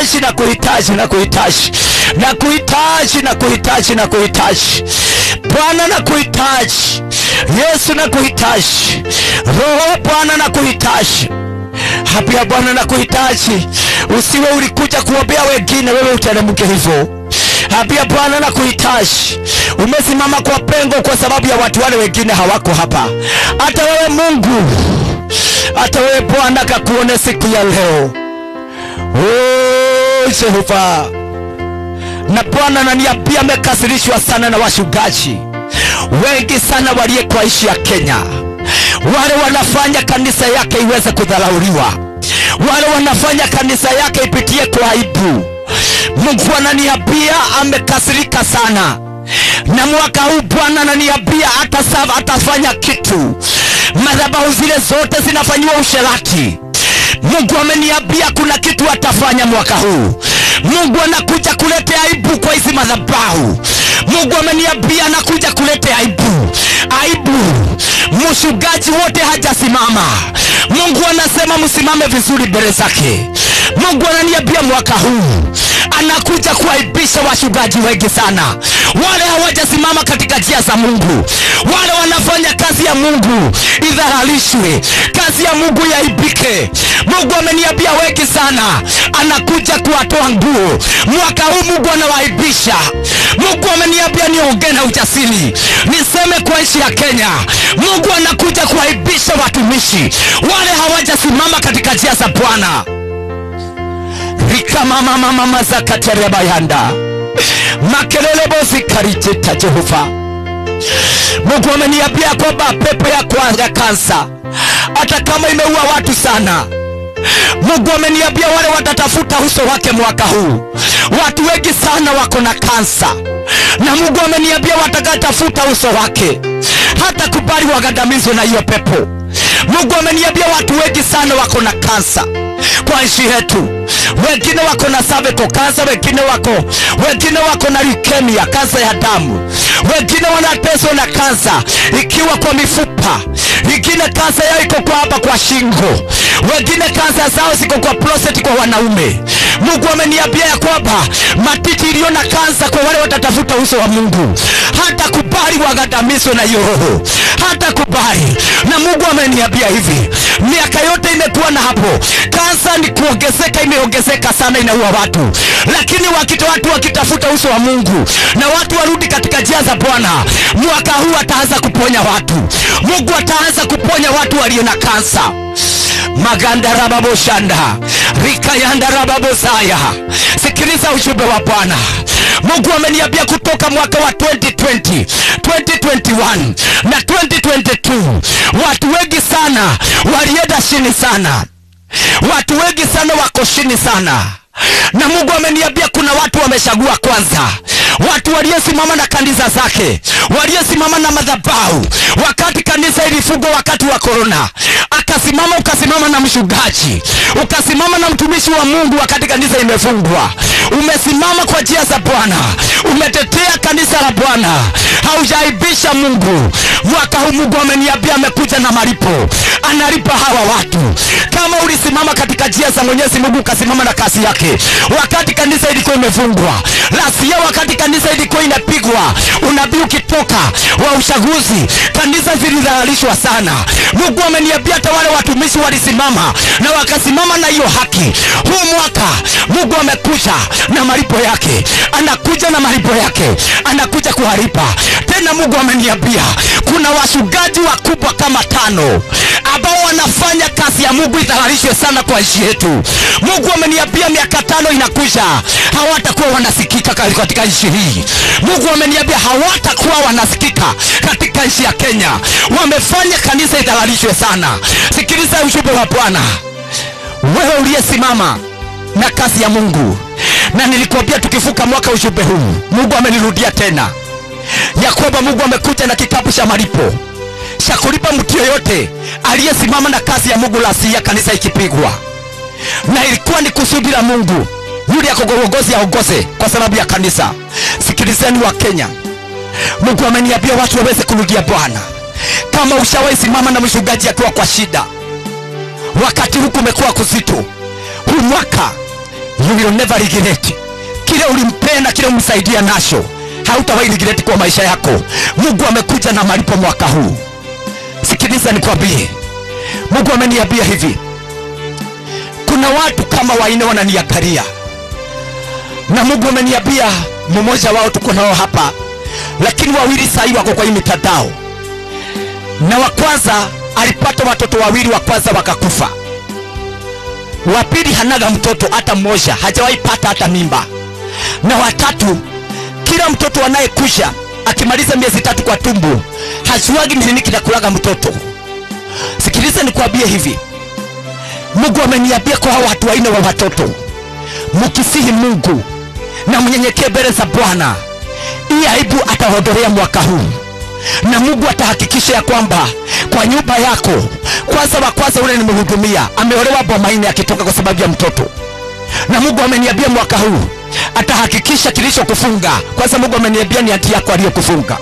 kuhitaji na kuhitaji na kuhitaji na kuhitaji na kuhitaji na kuhitaji Bwana na kuhitaji Yesu na kuhitaji Roho Bwana na kuhitaji Hapia Bwana na kuhitaji, usiwe ulikuja kuombea wengine, wewe uteremke hivyo. Hapia Bwana na kuhitaji, umesimama kwa pengo kwa sababu ya watu wale wengine hawako hapa. Hata wewe Mungu, hata wewe Bwana kakuone siku ya leo. Oh, Jehova na Bwana naniambia amekasirishwa sana na wachungaji wengi sana waliye kwa nchi ya Kenya, wale wanafanya kanisa yake iweze kudharauliwa, wale wanafanya kanisa yake ipitie kwa aibu. Mungu ananiambia amekasirika sana, na mwaka huu Bwana ananiambia atasava, atafanya kitu. Madhabahu zile zote zinafanyiwa usherati. Mungu ameniambia kuna kitu atafanya mwaka huu. Mungu anakuja kuleta aibu kwa hizi madhabahu. Mungu ameniambia anakuja kuleta aibu, aibu. Mchungaji wote hajasimama. Mungu anasema msimame vizuri mbele zake. Mungu ananiambia mwaka huu anakuja kuaibisha wachungaji wengi sana, wale hawajasimama katika njia za Mungu, wale wanafanya kazi ya Mungu idharalishwe, kazi ya Mungu yaibike. Mungu ameniambia wengi sana, anakuja kuwatoa nguo mwaka huu. Mungu anawaibisha. Mungu ameniambia niongee na ujasiri, niseme kwa nchi ya Kenya, Mungu anakuja kuwaibisha watumishi wale hawajasimama katika njia za Bwana rikamamamamama zakaterebayanda makelele bozikaricita Jehova. Mungu ameniambia kwamba pepo ya kwanza kansa, hata kama imeua watu sana, Mungu ameniambia wale watatafuta uso wake mwaka huu. Watu wengi sana wako na kansa, na Mungu ameniambia watakatafuta uso wake, hata kubali wagadamizwe na hiyo pepo. Mungu ameniambia watu wengi sana wako na kansa kwa nchi yetu, wengine wako na cervical cancer, wengine wako wengine wako na leukemia, kansa ya damu, wengine wanateswa na kansa ikiwa kwa mifupa, wengine kansa yao iko kwa hapa kwa shingo, wengine kansa zao ziko kwa prostate kwa wanaume. Mungu ameniambia ya kwamba matiti iliyo na kansa kwa wale watatafuta uso wa Mungu, hata kubali wagadamizwe na hiyo roho, hata kubali. Na Mungu ameniambia hivi, miaka yote imekuwa na hapo, kansa ni kuongezeka, imeongezeka sana, inaua watu, lakini wakita watu wakitafuta uso wa Mungu na watu warudi katika njia za Bwana, mwaka huu ataanza kuponya watu. Mungu ataanza kuponya watu walio na kansa magandarababosanda rikayandarababosaya sikiliza ujumbe wa bwana mungu ameniambia kutoka mwaka wa 2020 2021 na 2022 watu wengi sana walienda chini sana watu wengi sana wako chini sana na mungu ameniambia kuna watu wamechagua kwanza watu waliosimama na kanisa zake waliosimama na madhabahu wakati kanisa ilifungwa wakati wa korona akasimama ukasimama na mchungaji ukasimama na mtumishi wa mungu wakati kanisa imefungwa umesimama kwa njia za bwana umetetea kanisa la bwana haujaibisha mungu mwaka huu mungu ameniambia amekuja na malipo analipa hawa watu kama ulisimama katika njia za mwenyezi mungu ukasimama na kazi yake wakati kanisa ilikuwa imefungwa lasia wakati kanisa ilikuwa inapigwa unabii ukitoka wa uchaguzi kanisa zilidhalalishwa sana mungu ameniambia hata wale watumishi walisimama na wakasimama na hiyo haki huu mwaka mungu amekuja na malipo yake anakuja na malipo yake anakuja kuharipa tena mungu ameniambia kuna wachungaji wakubwa kama tano ambao wanafanya kazi ya mungu idhalalishwe sana kwa nchi yetu mungu ameniambia miaka tano inakuja hawatakuwa wanasikika ka- katika nchi hii mungu ameniambia hawatakuwa wanasikika katika nchi ya kenya wamefanya kanisa idhalalishwe sana sikiliza ujumbe wa bwana wewe uliyesimama na kazi ya mungu na nilikuambia tukivuka mwaka ujumbe huu mungu amenirudia tena ya kwamba mungu amekuja na kitabu cha malipo cha kulipa mtu yoyote aliyesimama na kazi ya mungu lasia kanisa ikipigwa na ilikuwa ni kusudi la mungu yule akogogozi aongoze kwa sababu ya kanisa sikilizeni wa kenya mungu ameniambia watu waweze kurudia bwana kama ushawahi simama na mchungaji akiwa kwa shida wakati huku umekuwa kuzito huu mwaka you will never regret kile ulimpenda kile umsaidia nacho hautawahi regret kwa maisha yako mungu amekuja na malipo mwaka huu sikiliza nikwambie mungu ameniambia hivi kuna watu kama waine wananiangalia na mungu ameniambia mmoja wao tuko nao hapa lakini wawili sahii wako kwa hii mitandao na wa kwanza alipata watoto wawili wa kwanza wakakufa wa pili hanaga mtoto hata mmoja hajawahi pata hata mimba na watatu kila mtoto anayekusha akimaliza miezi tatu kwa tumbo hajuagi ni nini kinakulaga mtoto sikiliza nikwambie hivi mungu ameniambia kwa hao watu waine wa watoto mkisihi mungu na mnyenyekee mbele za bwana hii aibu atahodolea mwaka huu na mungu atahakikisha ya kwamba kwa nyumba yako kwanza wa kwanza ule nimehudumia ameolewa bomaine akitoka kwa sababu ya mtoto na mungu ameniambia mwaka huu atahakikisha kilichokufunga kwanza mungu ameniambia ni anti yako aliyokufunga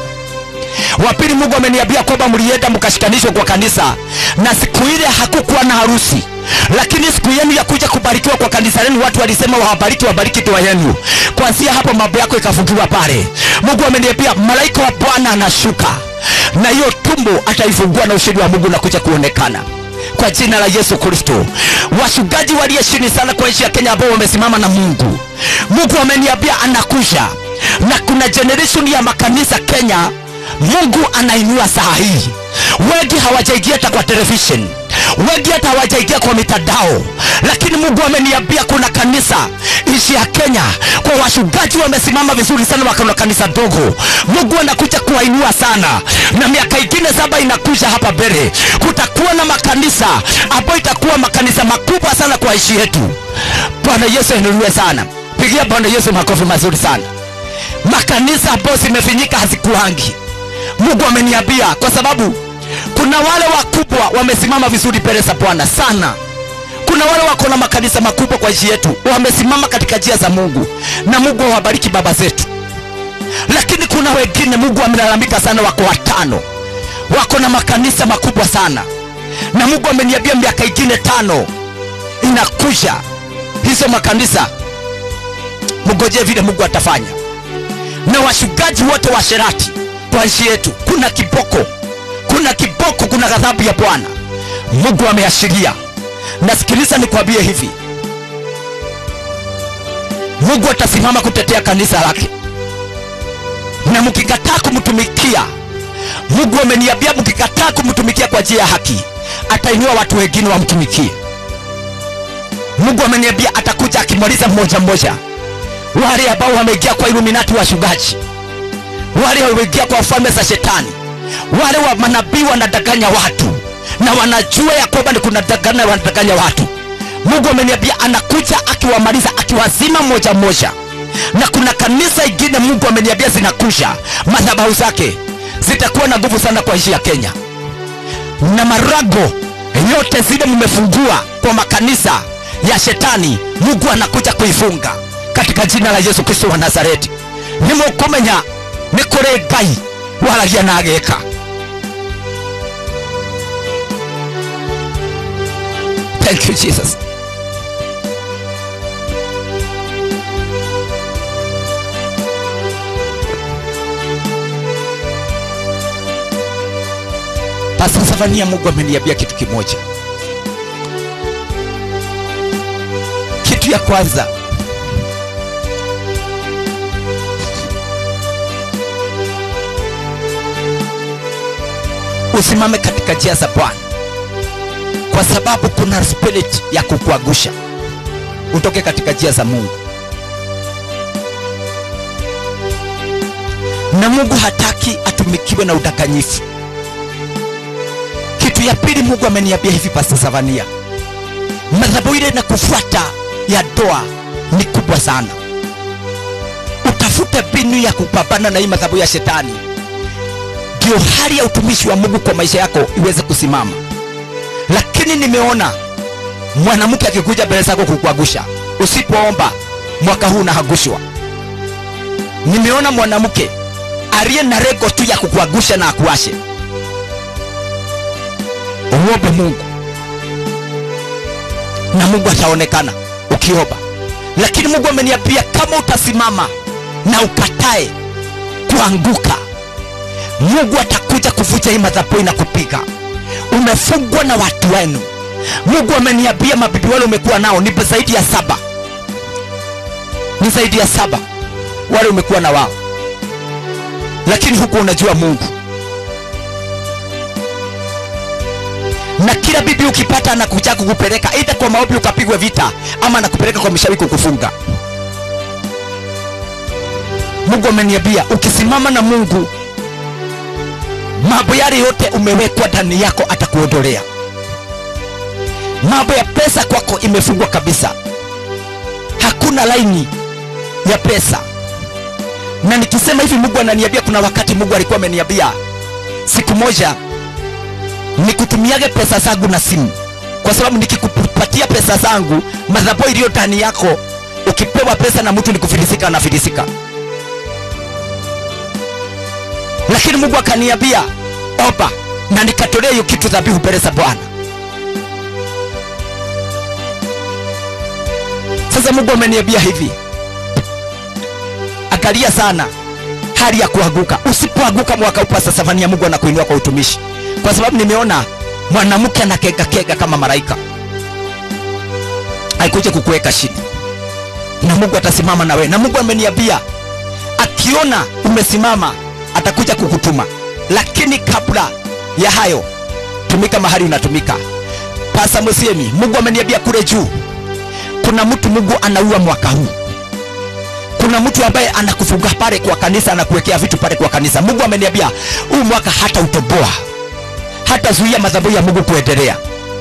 wa pili mungu ameniambia kwamba mlienda mkashikanishwa kwa kanisa na siku ile hakukuwa na harusi lakini siku yenu ya kuja kubarikiwa kwa kanisa lenu watu walisema wawabariki wabariki toa yenu kwanzia hapo mambo yako ikafungiwa pale mungu ameniambia malaika wa bwana anashuka na hiyo tumbo ataifungua na ushindi wa mungu na kuja kuonekana kwa jina la yesu kristo wachungaji waliye chini sana kwa nchi ya kenya ambao wamesimama na mungu mungu ameniambia anakuja na kuna generation ya makanisa kenya mungu anainua saa hii wengi hawajaingia hata kwa television wengi hata hawajaingia kwa mitandao lakini mungu ameniambia kuna kanisa nchi ya kenya kwa wachungaji wamesimama vizuri sana wakana kanisa dogo mungu anakuja kuwainua sana na miaka ingine saba inakuja hapa mbele kutakuwa na makanisa ambayo itakuwa makanisa makubwa sana kwa nchi yetu bwana yesu ainuliwe sana pigia bwana yesu makofi mazuri sana makanisa ambayo zimefinyika hazikuangi mungu ameniambia kwa sababu kuna wale wakubwa wamesimama vizuri mbele za bwana sana kuna wale wako na makanisa makubwa kwa nchi yetu wamesimama katika njia za mungu na mungu awabariki baba zetu lakini kuna wengine mungu amelalamika sana wako watano wako na makanisa makubwa sana na mungu ameniambia miaka ingine tano inakuja hizo makanisa mgojee vile mungu atafanya na wachungaji wote wa sherati kwa nchi yetu kuna kiboko kuna kiboko kuna ghadhabu ya bwana mungu ameashiria nasikiliza nikwambie hivi mungu atasimama kutetea kanisa lake na mkikataa kumtumikia mungu ameniambia mkikataa kumtumikia kwa njia ya haki atainua watu wengine wamtumikie mungu ameniambia atakuja akimaliza mmoja mmoja wale ambao wameingia kwa iluminati wachungaji wale wameingia kwa falme za shetani wale wa manabii wanadanganya watu na wanajua ya kwamba ni kuna danganya wanadanganya watu mungu ameniambia anakuja akiwamaliza akiwazima moja moja na kuna kanisa ingine mungu ameniambia zinakuja madhabahu zake zitakuwa na nguvu sana kwa nchi ya kenya na marago yote zile mmefungua kwa makanisa ya shetani mungu anakuja kuifunga katika jina la yesu kristo wa nazareti nimukumenya nĩ kũrĩ ngai waragia na ageka thank you jesus Pastor Safania, Mungu ameniambia kitu kimoja. Kitu ya kwanza, usimame katika njia za Bwana, kwa sababu kuna spirit ya kukuangusha utoke katika njia za Mungu, na Mungu hataki atumikiwe na udanganyifu. Kitu ya pili, Mungu ameniambia hivi, Pastor Savania, madhabahu ile na kufuata ya doa ni kubwa sana. Utafute mbinu ya kupambana na hii madhabahu ya shetani, ndio hali ya utumishi wa Mungu kwa maisha yako iweze kusimama. Lakini nimeona mwanamke akikuja mbele zako kukuangusha, usipoomba mwaka huu unaangushwa. Nimeona mwanamke aliye na lengo tu ya kukuangusha na akuashe. Uombe Mungu na Mungu ataonekana ukiomba, lakini mungu ameniambia kama utasimama na ukatae kuanguka mungu atakuja kuvuja hii madhaboi na kupiga umefungwa na watu wenu mungu ameniambia mabibi wale umekuwa nao ni zaidi ya saba ni zaidi ya saba wale umekuwa na wao lakini huku unajua mungu na kila bibi ukipata anakuja kukupeleka aidha kwa maombi ukapigwe vita ama anakupeleka kwa mshawi kukufunga mungu ameniambia ukisimama na mungu mambo yale yote umewekwa ndani yako atakuondolea mambo ya pesa kwako imefungwa kabisa hakuna laini ya pesa na nikisema hivi mungu ananiambia kuna wakati mungu alikuwa ameniambia siku moja nikutumiage pesa zangu na simu kwa sababu nikikupatia pesa zangu madhabo iliyo ndani yako ukipewa pesa na mtu nikufilisika anafilisika lakini mungu akaniambia oba na nikatolea hiyo kitu dhabihu mbele za bwana sasa mungu ameniambia hivi angalia sana hali ya kuanguka usipoanguka mwaka upasa safani ya mungu anakuinua kwa utumishi kwa sababu nimeona mwanamke anakegakega kama malaika aikuja kukuweka chini na mungu atasimama na wewe na mungu ameniambia akiona umesimama atakuja kukutuma lakini kabla ya hayo tumika mahali unatumika pasa musiemi mungu ameniambia kule juu kuna mtu mungu anaua mwaka huu kuna mtu ambaye anakufunga pale kwa kanisa anakuwekea vitu pale kwa kanisa mungu ameniambia huu mwaka hata utoboa hata zuia madhabahu ya mungu kuendelea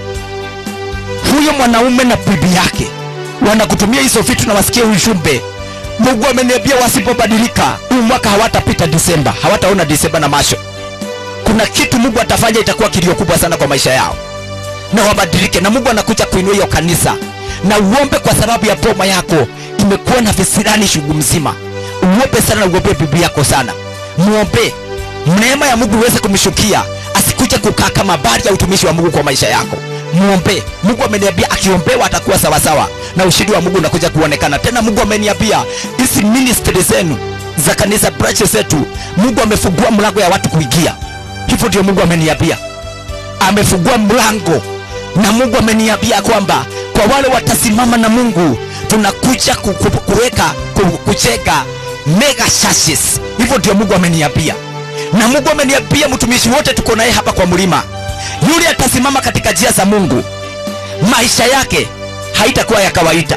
huyo mwanaume na bibi yake wanakutumia hizo vitu na wasikie ujumbe mungu ameniambia wasipobadilika huu mwaka hawatapita disemba hawataona disemba na macho kuna kitu mungu atafanya itakuwa kilio kubwa sana kwa maisha yao na wabadilike na mungu anakuja kuinua hiyo kanisa na uombe kwa sababu ya boma yako imekuwa na visirani shugu mzima uombe sana na uombe bibi yako sana muombe neema ya mungu iweze kumshukia asikuje kukaa kama bari ya utumishi wa mungu kwa maisha yako muombe mungu ameniambia akiombewa atakuwa sawasawa na ushindi wa mungu unakuja kuonekana tena mungu ameniambia hizi ministry zenu za kanisa branches zetu mungu amefungua mlango ya watu kuingia hivyo ndio mungu ameniambia amefungua mlango na mungu ameniambia kwamba kwa wale watasimama na mungu tunakuja ku- ku- kuweka ku- kuchega mega churches hivyo ndio mungu ameniambia na mungu ameniambia mtumishi wote tuko naye hapa kwa mlima yule atasimama katika njia za mungu maisha yake haitakuwa ya kawaida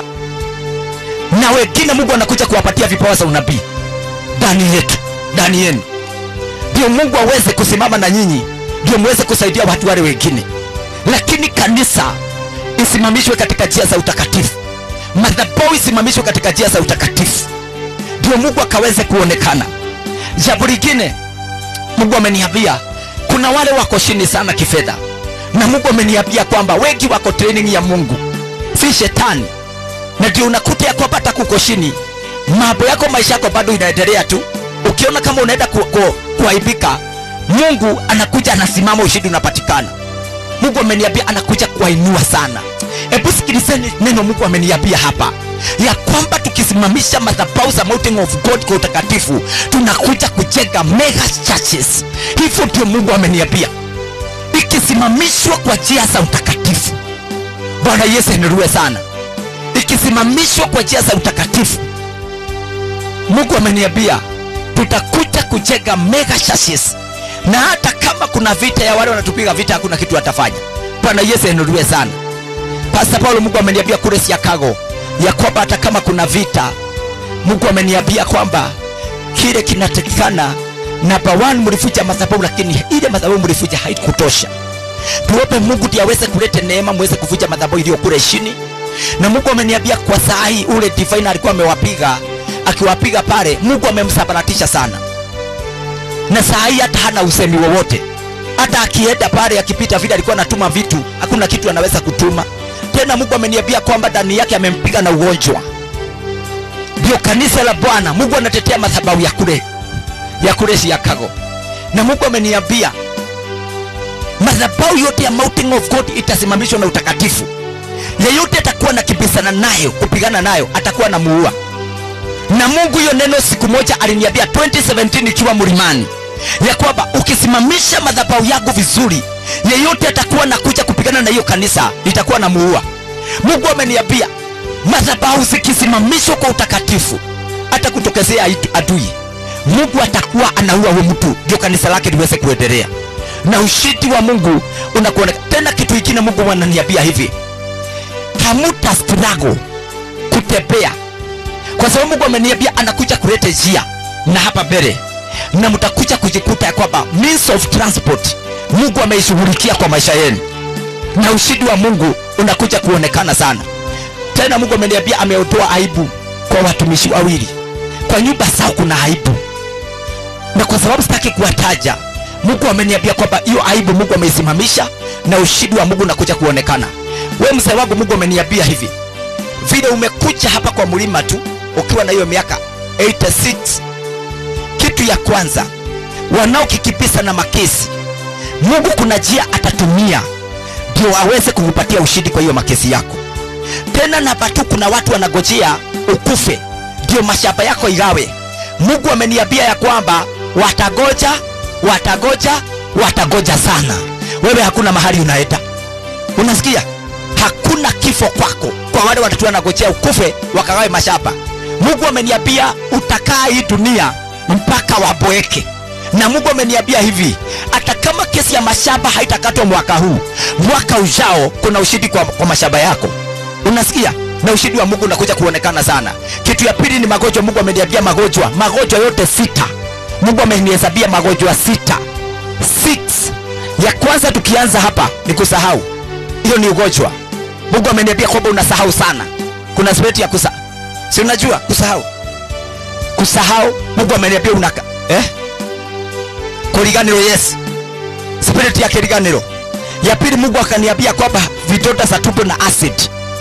na wengine mungu anakuja kuwapatia vipawa za unabii ndani yetu ndani yenu ndio mungu aweze kusimama na nyinyi ndio muweze kusaidia watu wale wengine lakini kanisa isimamishwe katika njia za utakatifu madhabau isimamishwe katika njia za utakatifu ndio mungu akaweze kuonekana jambo lingine mungu ameniambia kuna wale wako chini sana kifedha na mungu ameniambia kwamba wengi wako training ya mungu si shetani na ndio unakuta ya kwamba hata kuko chini mambo yako maisha yako bado inaendelea tu ukiona kama unaenda ku, ku, kuaibika mungu anakuja anasimama ushindi unapatikana mungu ameniambia anakuja kuwainua sana hebu sikilizeni neno mungu ameniambia hapa ya kwamba tukisimamisha madhabau za mountain of god kwa utakatifu tunakuja kujenga mega churches hivyo ndio mungu ameniambia ikisimamishwa kwa njia za utakatifu bwana yesu anirue sana ikisimamishwa kwa njia za utakatifu mungu ameniambia tutakuja kujenga mega churches na hata kama kuna vita ya wale wanatupiga vita hakuna kitu watafanya bwana yesu anirue sana pasta paulo mungu ameniambia kule siakago ya kwamba hata kama kuna vita mungu ameniambia kwamba kile kinatakikana namba one mlifuja madhabahu lakini ile madhabahu mlifuja haikutosha tuombe mungu ndiye aweze kuleta neema muweze kuvuja madhabahu iliyo kule chini na mungu ameniambia kwa saa hii ule divine alikuwa amewapiga akiwapiga pale mungu amemsabaratisha sana na saa hii hata hana usemi wowote hata akienda pale akipita vile alikuwa anatuma vitu hakuna kitu anaweza kutuma tena mungu ameniambia kwamba ndani yake amempiga na ugonjwa ndio kanisa la bwana mungu anatetea madhabahu ya kule ya kule siakago na mungu ameniambia madhabahu yote ya mountain of god itasimamishwa na utakatifu yeyote atakuwa na kibisana nayo kupigana nayo atakuwa na muua na mungu hiyo neno siku moja aliniambia 2017 ikiwa mlimani ya kwamba ukisimamisha madhabahu yangu vizuri yeyote atakuwa na kuja kupigana na hiyo kanisa litakuwa na muua mungu ameniambia madhabahu zikisimamishwa kwa utakatifu hata kutokezea itu- adui mungu atakuwa anaua huyo mtu ndio kanisa lake liweze kuendelea na ushindi wa mungu unakuoneka tena kitu ingine mungu ananiambia hivi hamuta struggle kutembea kwa sababu mungu ameniambia anakuja kuleta njia na hapa mbele na mtakuja kujikuta ya kwamba means of transport mungu ameishughulikia kwa maisha yenu na ushindi wa mungu unakuja kuonekana sana tena mungu ameniambia ameotoa aibu kwa watumishi wawili kwa nyumba zao kuna aibu na kwa sababu sitaki kuwataja mungu ameniambia kwamba hiyo aibu mungu ameisimamisha na ushindi wa mungu unakuja kuonekana we mzee wangu mungu ameniambia hivi vile umekuja hapa kwa mlima tu ukiwa na hiyo miaka 86 kitu ya kwanza wanaokikipisa na makesi mungu kuna njia atatumia ndio aweze kukupatia ushindi kwa hiyo makesi yako tena namba tu kuna watu wanagojea ukufe ndio mashamba yako igawe mungu ameniambia ya kwamba watagoja watagoja watagoja sana wewe hakuna mahali unaenda unasikia hakuna kifo kwako kwa wale watatu wanagojea ukufe wakagawe mashamba mungu ameniambia utakaa hii dunia mpaka waboeke na mungu ameniambia hivi hata kama kesi ya mashamba haitakatwa mwaka huu mwaka ujao kuna ushindi kwa, kwa mashamba yako unasikia na ushindi wa mungu unakuja kuonekana sana kitu ya pili ni magonjwa mungu ameniambia magonjwa magonjwa yote sita mungu amenihesabia magonjwa sita Six. ya kwanza tukianza hapa ni kusahau hiyo ni ugonjwa mungu ameniambia kwamba unasahau sana kuna spirit ya kusa si unajua kusahau kusahau mungu ameniambia unaka eh? kuriganiro yes spirit ya kiriganiro ya pili mungu akaniambia kwamba vidonda za tumbo na acid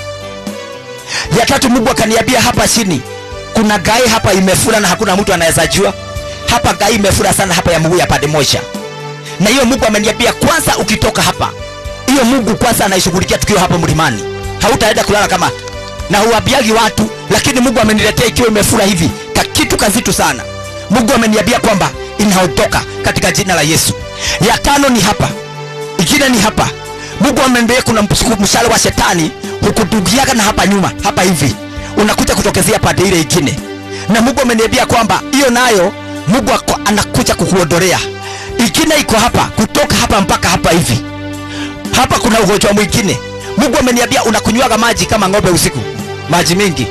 ya tatu mungu akaniambia hapa chini kuna gai hapa imefura na hakuna mtu anaweza jua hapa gai imefura sana hapa ya mguu ya pande moja na hiyo mungu ameniambia kwanza ukitoka hapa hiyo mungu kwanza anaishughulikia tukiwa hapa mlimani hautaenda kulala kama na huambiagi watu lakini mungu ameniletea ikiwa imefura hivi ka kitu kazitu sana mungu ameniambia kwamba inaondoka katika jina la yesu ya tano ni hapa ingine ni hapa mungu ameniambia kuna msuku- mshale wa shetani hukudugiaga na hapa nyuma hapa hivi unakuja kutokezea pande ile ingine na mungu ameniambia kwamba hiyo nayo mungu ako- anakuja kukuondolea ingine iko hapa kutoka hapa mpaka hapa hivi hapa kuna ugonjwa mwingine mungu ameniambia unakunywaga maji kama ng'ombe usiku maji mingi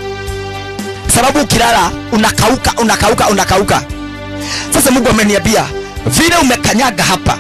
sababu ukilala unakauka unakauka unakauka sasa mungu ameniambia vile umekanyaga hapa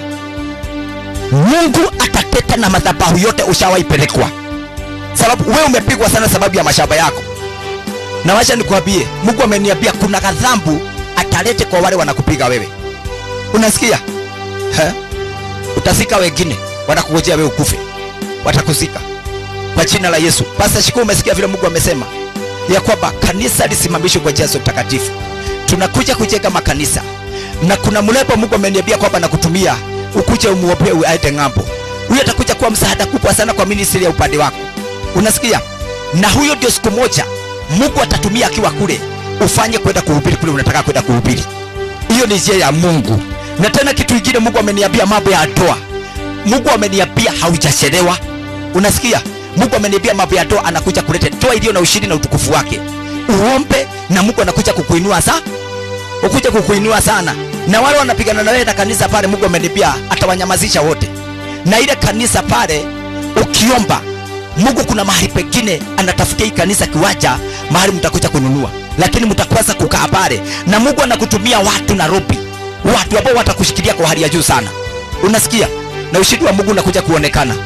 mungu atateta na madhabahu yote ushawaipelekwa sababu we umepigwa sana sababu ya mashamba yako na wacha nikuambie mungu ameniambia kuna kadhambu atalete kwa wale wanakupiga wewe unasikia He? utazika wengine wanakungojea wewe ukufe watakuzika kwa jina la yesu basi shiku umesikia vile mungu amesema ya kwamba kanisa lisimamishwe kwa jazo mtakatifu tunakuja kujenga makanisa na kuna mlepo mungu ameniambia kwamba nakutumia ukuje umuombee aende ng'ambo huyo atakuja kuwa msaada kubwa sana kwa ministry ya upande wako unasikia na huyo ndio siku moja mungu atatumia akiwa kule ufanye kwenda kuhubiri kule unataka kwenda kuhubiri hiyo ni njia ya mungu na tena kitu ingine mungu ameniambia mambo ya ndoa mungu ameniambia haujachelewa unasikia mungu ameniambia mambo ya ndoa anakuja kuleta ndoa iliyo na ushindi na utukufu wake uombe na mungu anakuja kukuinua sa ukuja kukuinua sana na wale wanapigana na wewe na kanisa pale mungu ameniambia atawanyamazisha wote na ile kanisa pale ukiomba mungu kuna mahali pengine anatafutia hii kanisa kiwanja mahali mtakuja kununua lakini mtakweza kukaa pale na mungu anakutumia watu nairobi watu ambao watakushikilia kwa hali ya juu sana unasikia na ushindi wa mungu unakuja kuonekana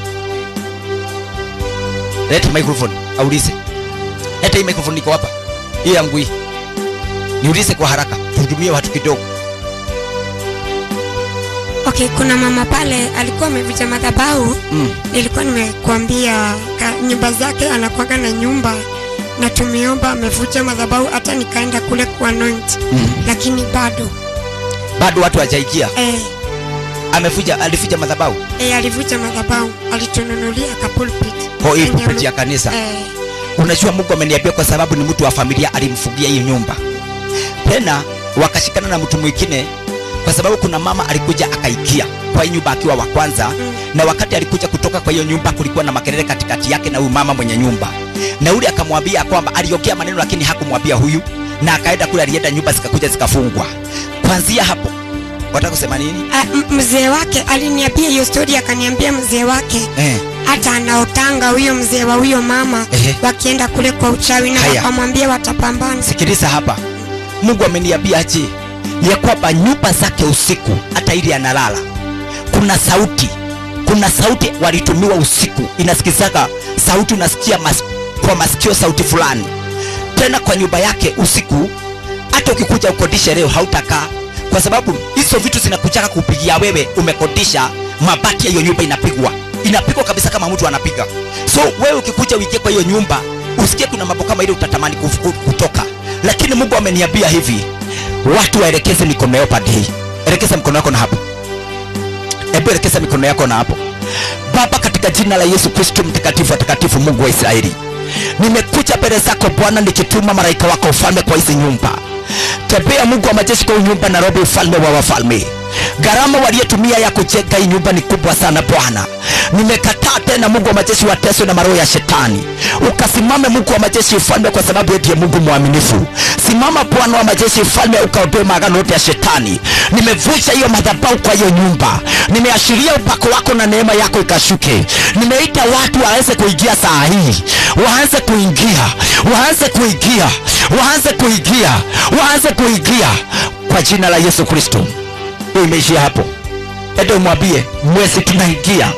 leta microphone aulize leta hii microphone iko hapa hii yangu hii niulize kwa haraka tuhudumie watu kidogo Okay, kuna mama pale alikuwa amevunja madhabahu. mm. Nilikuwa nimekuambia ka- nyumba zake anakuwaga na nyumba na tumeomba amevunja madhabahu, hata nikaenda kule kuanoint Mm. lakini bado bado watu hajaingia eh, amefuja alifuja madhabahu eh, alivunja madhabahu, alitununulia ka pulpit Kwa hii Yenye pulpit ya mu- kanisa. eh, unajua mungu ameniambia kwa sababu ni mtu wa familia alimfungia hiyo nyumba tena wakashikana na mtu mwingine kwa sababu kuna mama alikuja akaikia kwa hii nyumba akiwa wa kwanza na wakati alikuja kutoka kwa hiyo nyumba kulikuwa na makelele katikati yake na huyu mama mwenye nyumba na yule akamwambia kwamba aliongea maneno lakini hakumwambia huyu na akaenda kule alienda nyumba zikakuja zikafungwa kwanzia hapo wataka kusema nini ah, m- mzee wake aliniambia hiyo stori akaniambia mzee wake eh. hata anaotanga huyo mzee wa huyo mama Ehe. wakienda kule kwa uchawi na Haya. wakamwambia watapambana sikiliza hapa mungu ameniambia je ya kwamba nyumba zake usiku hata ili analala kuna sauti kuna sauti walitumiwa usiku inasikizaga sauti unasikia mas, kwa masikio sauti fulani tena kwa nyumba yake usiku hata ukikuja ukodishe leo hautakaa kwa sababu hizo vitu zinakuchaka kupigia wewe umekodisha mabati ya hiyo nyumba inapigwa inapigwa kabisa kama mtu anapiga so wewe ukikuja uingie kwa hiyo nyumba usikie kuna mambo kama ile utatamani kufu- kutoka lakini mungu ameniambia hivi watu waelekeze mikono yao pande hii elekeza mikono yako na hapo hebu elekeza mikono yako na hapo baba katika jina la yesu kristo mtakatifu watakatifu mungu wa israeli nimekuja mbele zako bwana nikituma malaika wako ufalme kwa hizi nyumba tembea mungu wa majeshi kwa hii nyumba nairobi ufalme wa wafalme gharama waliotumia ya kujenga hii nyumba ni kubwa sana bwana nimekataa tena mungu wa majeshi wateswe na maroho ya shetani ukasimame mungu wa majeshi ufalme kwa sababu yeye ndiye mungu mwaminifu simama bwana wa majeshi ufalme ukaondoe maagano yote ya shetani nimevunja hiyo madhabahu kwa hiyo nyumba nimeashiria upako wako na neema yako ikashuke nimeita watu waanze kuingia saa hii waanze kuingia waanze kuingia waanze kuingia waanze kuingia kwa jina la yesu kristo hiyo imeishia hapo ende umwambie mwezi tunaingia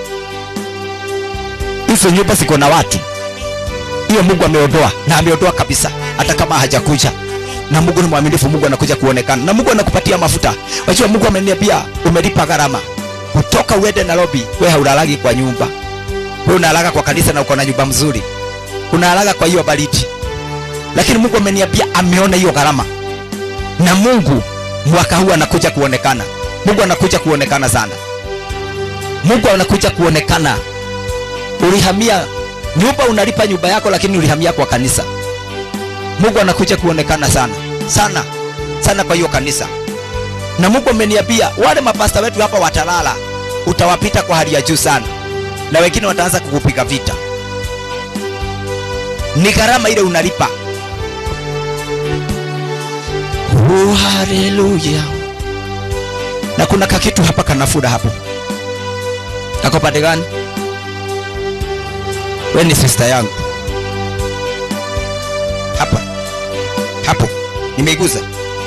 hizo nyumba ziko na watu hiyo mungu ameondoa na ameondoa kabisa hata kama hajakuja na mungu ni mwaminifu mungu anakuja kuonekana na mungu anakupatia mafuta wajua mungu ameniambia umelipa gharama kutoka uende nairobi we haulalagi kwa nyumba we unalaga kwa kanisa na uko na nyumba mzuri unalaga kwa hiyo baridi lakini mungu ameniambia ameona hiyo gharama na mungu mwaka huu anakuja kuonekana mungu anakuja kuonekana sana mungu anakuja kuonekana ulihamia nyumba unalipa nyumba yako lakini ulihamia kwa kanisa mungu anakuja kuonekana sana sana sana kwa hiyo kanisa na mungu ameniambia wale mapasta wetu hapa watalala utawapita kwa hali ya juu sana na wengine wataanza kukupiga vita ni gharama ile unalipa oh, haleluya na kuna kakitu hapa kanafura hapo kako pande gani we ni sister yangu hapa hapo nimeiguza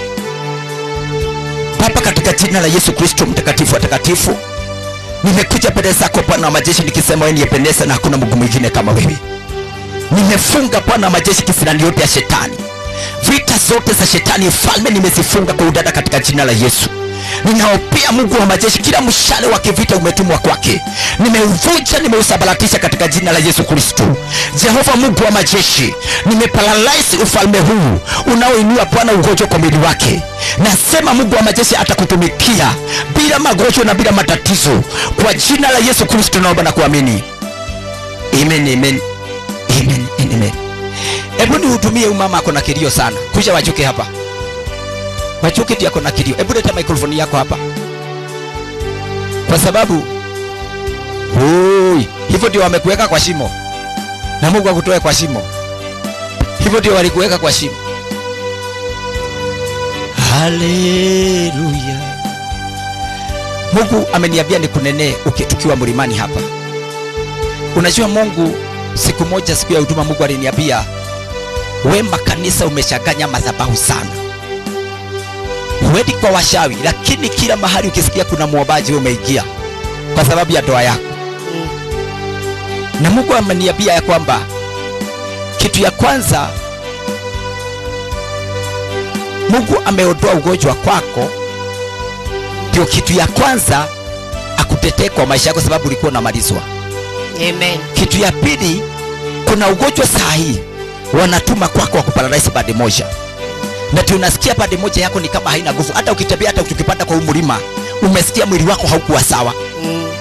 baba katika jina la yesu kristo mtakatifu watakatifu nimekuja mbele zako bwana wa majeshi nikisema wewe niyependeza na hakuna mungu mwingine kama wewe nimefunga bwana wa majeshi kisirani yote ya shetani vita zote za shetani falme nimezifunga kwa udada katika jina la yesu ninaopea mungu wa majeshi kila mshale wa kivita umetumwa kwake nimeuvunja nimeusabaratisha katika jina la yesu kristo jehova mungu wa majeshi nimeparalyze ufalme huu unaoinua bwana ugonjwa kwa mwili wake nasema mungu wa majeshi atakutumikia bila magonjwa na bila matatizo kwa jina la yesu kristo naomba na kuamini amen amen amen amen hebu nihudumie huyu mama ako na kilio sana kuja wachuke hapa wachuke ndio ako na kilio hebu leta microphone yako hapa kwa sababu Ui, hivyo ndio wamekuweka kwa shimo na mungu akutoe kwa shimo hivyo ndio walikuweka kwa shimo haleluya mungu ameniambia nikunenee uki- tukiwa mlimani hapa unajua mungu siku moja siku ya huduma mungu aliniambia wema kanisa umeshaganya madhabahu sana huendi kwa washawi lakini kila mahali ukisikia kuna mwombaji wewe umeingia kwa sababu ya ndoa yako na mungu ameniambia ya kwamba kitu ya kwanza mungu ameondoa ugonjwa kwako ndio kitu ya kwanza akutetee kwa maisha yako sababu ulikuwa unamalizwa Amen. kitu ya pili kuna ugonjwa saa hii wanatuma kwako wa kuparalyze pande moja na tunasikia pande moja yako ni kama haina nguvu hata ukitembea hata ukipanda kwa huu mlima umesikia mwili wako haukuwa sawa Mm.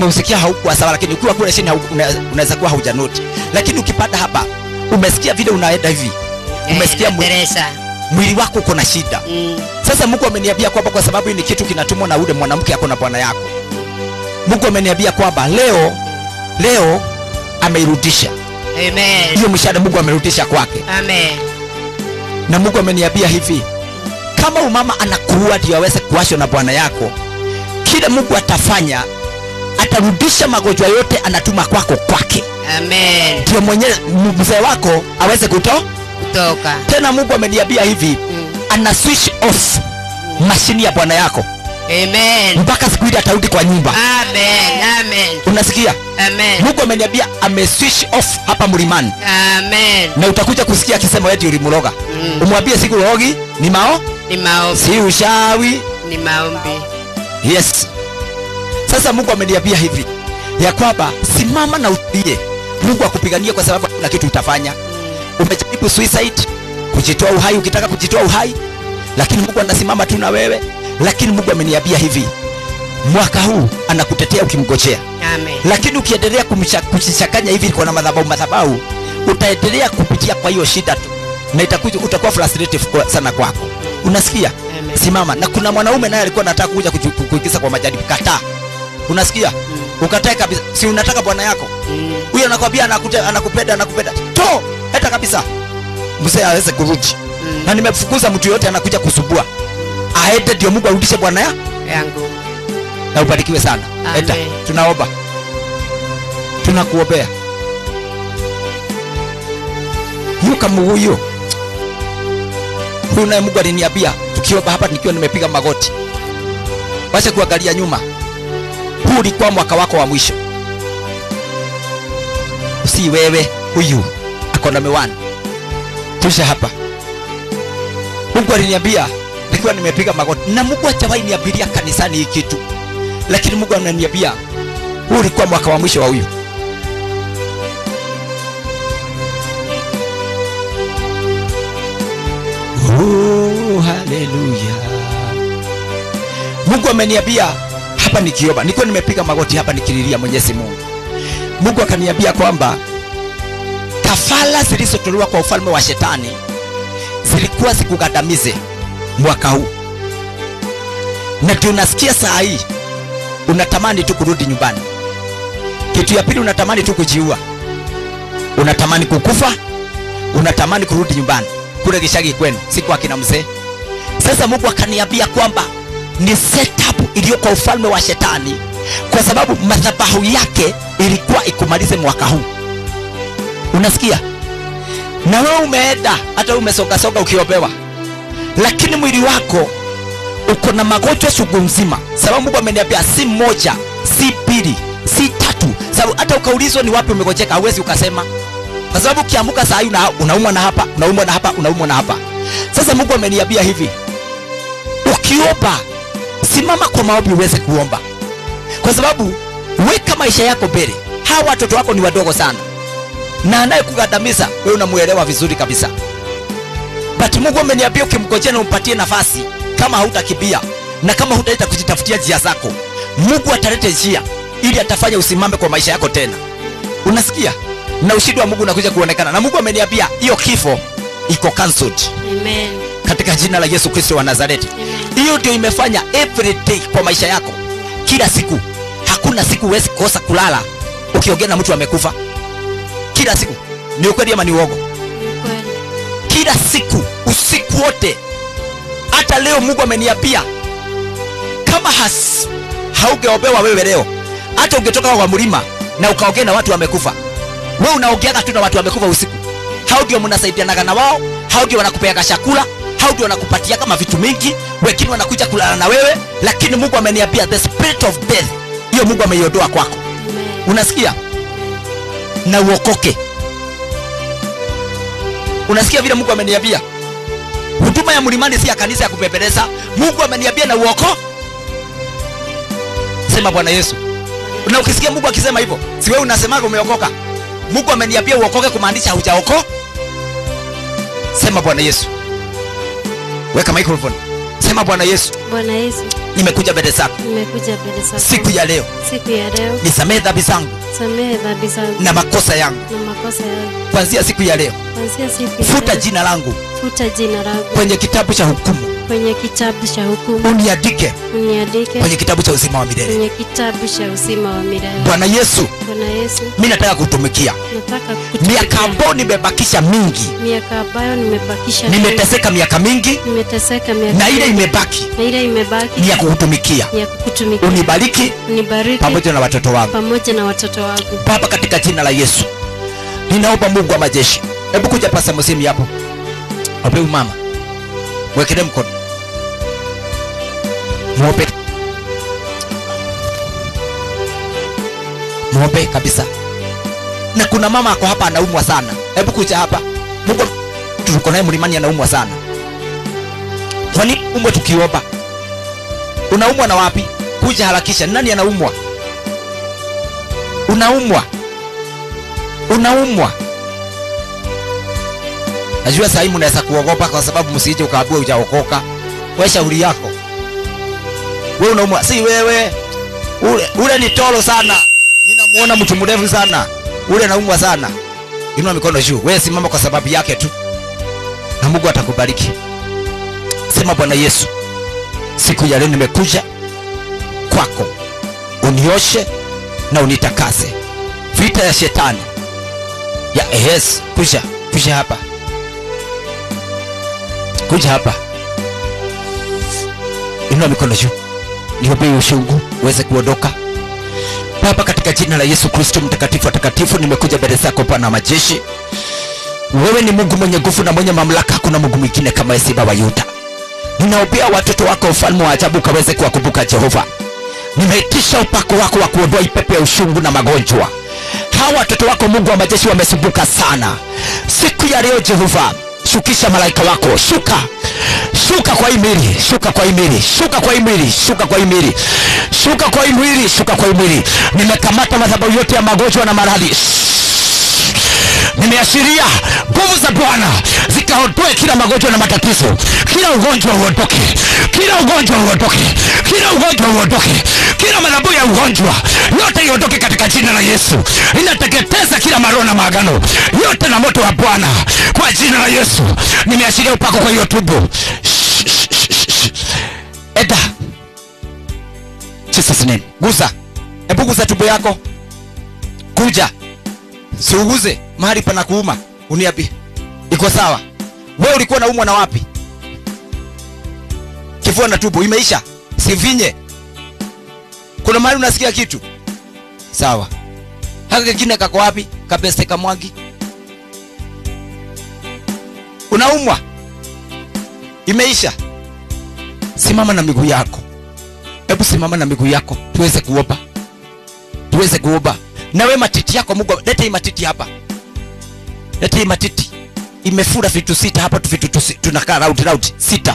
umeusikia haukuwa sawa lakini ukiwa kule chini hauku- una- unaweza kuwa haujanoti lakini ukipanda hapa umesikia vile unaenda hivi umesikia Eh, mwi- Teresa. mwili wako uko na shida Mm. sasa mungu ameniambia kwamba kwa sababu hii ni kitu kinatumwa na ule mwanamke ako na bwana yako mungu ameniambia kwamba leo leo ameirudisha Amen. hiyo mshahara mungu amerudisha kwake Amen. na mungu ameniambia hivi kama umama anakuua ndio aweze kuwashwa na bwana yako kile mungu atafanya atarudisha magonjwa yote anatuma kwako kwake Amen. ndio mwenye mzee wako aweze kuto Kutoka. tena mungu ameniambia hivi Mm. ana switch off mashini ya bwana yako Amen. mpaka siku ile atarudi kwa nyumba Amen. Amen. unasikia Amen. mungu ameniambia ame switch off hapa mlimani Amen. na utakuja kusikia akisema eti ulimroga Mm. umwambie siku rogi ni mao Ni maombi. si ushawi Ni maombi. yes sasa mungu ameniambia hivi ya kwamba simama na utulie mungu akupigania kwa sababu hakuna kitu utafanya umejaribu suicide kujitoa uhai ukitaka kujitoa uhai lakini mungu anasimama tu na wewe lakini mungu ameniambia hivi mwaka huu anakutetea ukimgojea Amen. lakini ukiendelea kumcha- kujichanganya hivi kwa na madhabahu madhabahu utaendelea kupitia kwa hiyo shida tu na itakuja utakuwa frustrated kwa- sana kwako unasikia Amen. simama na kuna mwanaume naye alikuwa anataka kuja kuju- ku- kuingiza kwa majaribu kataa unasikia ukatae kabisa si unataka bwana yako Mm. huyo anakwambia anakute, anakupenda anakupenda to hata kabisa mzee aweze kurudi Mm. na nimefukuza mtu yote anakuja kusubua aende ndio mungu arudishe bwana ya Yangu. na ubarikiwe sana Amen. eta tunaomba tunakuombea hiyo kama huyo huyu naye mungu aliniambia tukiomba hapa nikiwa nimepiga magoti wacha kuangalia nyuma huu ulikuwa mwaka wako wa mwisho si wewe huyu ako na miwani tusha hapa mungu aliniambia nikiwa nimepiga magoti na mungu hajawahi niambilia kanisani hii kitu lakini mungu ananiambia huu ulikuwa mwaka wa mwisho wa huyu Oh, haleluya mungu ameniambia hapa nikiomba nilikuwa nimepiga magoti hapa nikililia mwenyezi mungu mungu akaniambia kwamba kafala zilizotolewa kwa ufalme wa shetani zilikuwa zikugandamize mwaka huu na ndio unasikia saa hii unatamani tu kurudi nyumbani kitu ya pili unatamani tu kujiua unatamani kukufa unatamani kurudi nyumbani kule kishagi kwenu si kwa kina mzee sasa mungu akaniambia kwamba ni setup iliyo kwa ufalme wa shetani kwa sababu madhabahu yake ilikuwa ikumalize mwaka huu unasikia na wewe umeenda hata umesongasonga ukiopewa lakini mwili wako uko na magonjwa chungu mzima sababu mungu ameniambia si moja si mbili si tatu sababu hata ukaulizwa ni wapi umegojeka hauwezi ukasema kwa sababu ukiamuka saa hii una, unaumwa na hapa unaumwa na hapa unaumwa na hapa sasa mungu ameniambia hivi ukiomba simama kwa maombi uweze kuomba kwa sababu weka maisha yako mbele hawa watoto wako ni wadogo sana na anayekugandamiza wewe unamuelewa vizuri kabisa but mungu ameniambia ukimgojea na umpatie nafasi kama hautakimbia na kama hutaita kujitafutia njia zako mungu atalete njia ili atafanya usimame kwa maisha yako tena unasikia na ushindi wa mungu unakuja kuonekana na mungu ameniambia hiyo kifo iko cancelled Amen. katika jina la yesu kristo wa nazareti Amen. hiyo ndio imefanya every day kwa maisha yako kila siku hakuna siku huwezi kosa kulala ukiongea na mtu amekufa kila siku ni ukweli ama ni uogo Ni kweli. kila siku usiku wote hata leo mungu ameniambia kama has haugeombewa wewe leo hata ungetoka kwa mlima na ukaongea na watu wamekufa we unaongeaga tu na watu wamekufa usiku hao ndio mnasaidianaga na wao hao ndio wanakupeaga chakula hao ndio wanakupatia kama vitu mingi wengine wanakuja kulala na wewe lakini mungu ameniambia the spirit of death hiyo mungu ameiondoa kwako Amen. unasikia na uokoke unasikia vile mungu ameniambia huduma ya mlimani si ya kanisa ya kupepeleza mungu ameniambia na uoko sema bwana yesu na ukisikia mungu akisema hivyo si wewe unasemaga umeokoka mungu ameniambia uokoke kumaanisha hujaoko sema bwana yesu weka microphone sema bwana yesu Bwana Yesu, nimekuja mbele zako nimekuja mbele zako siku ya leo siku ya leo, nisamehe dhambi zangu samehe dhambi zangu na makosa yangu na makosa yangu. kuanzia siku ya leo Kuanzia siku ya futa leo, jina langu futa jina langu kwenye kitabu cha hukumu kwenye kitabu cha hukumu, uniandike uniandike kwenye kitabu cha uzima wa milele kwenye kitabu cha uzima wa milele. bwana yesu Bwana Yesu, mi nataka kutumikia nataka miaka kutumikia ambayo nimebakisha mingi miaka ambayo nimebakisha nimeteseka miaka mingi nimeteseka miaka na ile mingi. imebaki na ile imebaki ni ya kukutumikia ni ya kukutumikia. unibariki Unibariki pamoja na watoto wangu pamoja na watoto wangu. baba katika jina la yesu ninaomba mungu wa majeshi hebu kuja pasa msimi hapo ape huyu mama mwekele mkono mwope mwope kabisa na kuna mama ako hapa anaumwa sana hebu kuja hapa mungu tuko naye mlimani anaumwa sana kwa nini umwe tukiomba unaumwa na wapi kuja harakisha nani anaumwa unaumwa unaumwa najua sahii mnaweza kuogopa kwa sababu msije ukaambiwa ujaokoka we shauri yako we unaumwa si wewe ule, ule ni tolo sana ninamuona mtu mrefu sana ule naumwa sana inua mikono juu wewe simama kwa sababu yake tu na mungu atakubariki sema bwana yesu siku ya leo nimekuja kwako unioshe na unitakase vita ya shetani ya yes kuja kuja hapa kuja hapa inua mikono juu niombee ushungu uweze kuondoka baba katika jina la yesu kristo mtakatifu watakatifu nimekuja mbele zako bwana wa majeshi wewe ni mungu mwenye nguvu na mwenye mamlaka hakuna mungu mwingine kama esiba wa yuda ninaombea watoto wako ufalme wa ajabu ukaweze kuwakumbuka jehova nimeitisha upako wako wa kuondoa ipepe ya ushungu na magonjwa hawa watoto wako mungu wa majeshi wamesumbuka sana siku ya leo jehova shukisha malaika wako shuka shuka kwa imili shuka kwa imili shuka kwa imili shuka kwa imili shuka kwa imili shuka kwa imili nimekamata madhabahu yote ya magonjwa na maradhi nimeashiria nguvu za bwana zikaondoe kila magonjwa na matatizo kila ugonjwa uondoke kila ugonjwa uondoke kila ugonjwa uondoke kila madhabahu ya ugonjwa yote iondoke katika jina la yesu inateketeza kila maroho na maagano yote na moto wa bwana kwa jina la yesu nimeashiria upako kwa hiyo tumbo Shh, shh, shh, shh. eda jesus name guza hebu guza tumbo yako kuja siuguze mahali pana kuuma uniambie iko sawa wewe ulikuwa naumwa na wapi kifua na tumbo imeisha sivinye kuna mahali unasikia kitu sawa haka kengine kako wapi kapeste kamwagi unaumwa imeisha simama na miguu yako hebu simama na miguu yako tuweze kuomba tuweze kuomba nawe matiti yako mungu lete hii matiti hapa lete hii matiti imefura vitu sita hapa tu vitu tusi- tunakaa round round sita